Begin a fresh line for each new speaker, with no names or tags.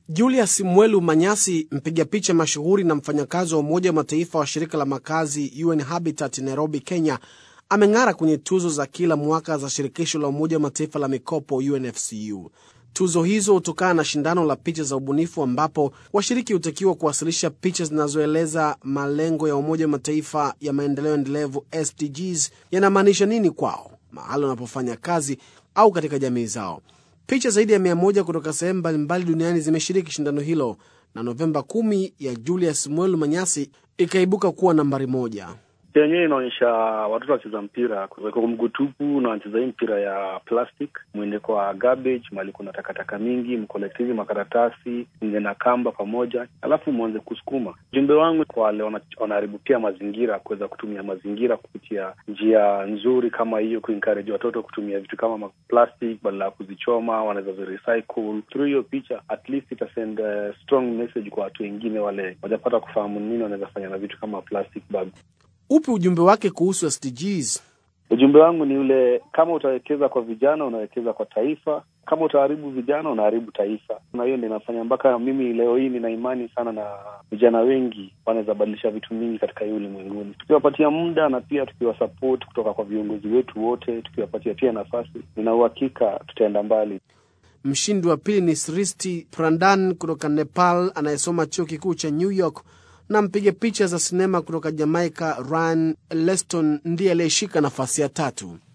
Julius Mwelu Manyasi, mpiga picha mashuhuri na mfanyakazi wa Umoja wa Mataifa wa shirika la makazi UN Habitat Nairobi, Kenya, ameng'ara kwenye tuzo za kila mwaka za shirikisho la Umoja wa Mataifa la mikopo UNFCU. Tuzo hizo hutokana na shindano la picha za ubunifu ambapo washiriki hutakiwa kuwasilisha picha zinazoeleza malengo ya Umoja wa Mataifa ya maendeleo endelevu SDGs yanamaanisha nini kwao, mahali wanapofanya kazi au katika jamii zao. Picha zaidi ya mia moja kutoka sehemu mbalimbali duniani zimeshiriki shindano hilo na Novemba kumi ya Julius Mwelu Manyasi ikaibuka kuwa nambari moja.
Picha yenyewe inaonyesha watoto wacheza mpira kwa mguu tupu na wanacheza hii mpira ya plastic, mwende kwa garbage, mahali kuna takataka mingi, mkolektivi makaratasi nge na kamba pamoja, alafu mwanze kusukuma. Ujumbe wangu kwa wale wanaharibu pia mazingira, kuweza kutumia mazingira kupitia njia nzuri kama hiyo, kuencourage watoto kutumia vitu kama plastic badala ya kuzichoma, wanaweza zirecycle. Through hiyo picha at least ita send a strong message kwa watu wengine wale wajapata kufahamu nini wanaweza fanya na vitu kama plastic bag.
Upi ujumbe wake kuhusu SDGs?
Ujumbe wangu ni ule, kama utawekeza kwa vijana unawekeza kwa taifa, kama utaharibu vijana unaharibu taifa. Na hiyo ndio inafanya mpaka mimi leo hii nina imani sana na vijana wengi wanaweza badilisha vitu mingi katika hii ulimwenguni, tukiwapatia muda na pia tukiwasupport kutoka kwa viongozi wetu wote, tukiwapatia pia nafasi, nina uhakika tutaenda mbali.
Mshindi wa pili ni Sristi Prandan kutoka Nepal anayesoma chuo kikuu cha New York na mpiga picha za sinema kutoka Jamaica Ryan Leston ndiye aliyeshika nafasi ya tatu.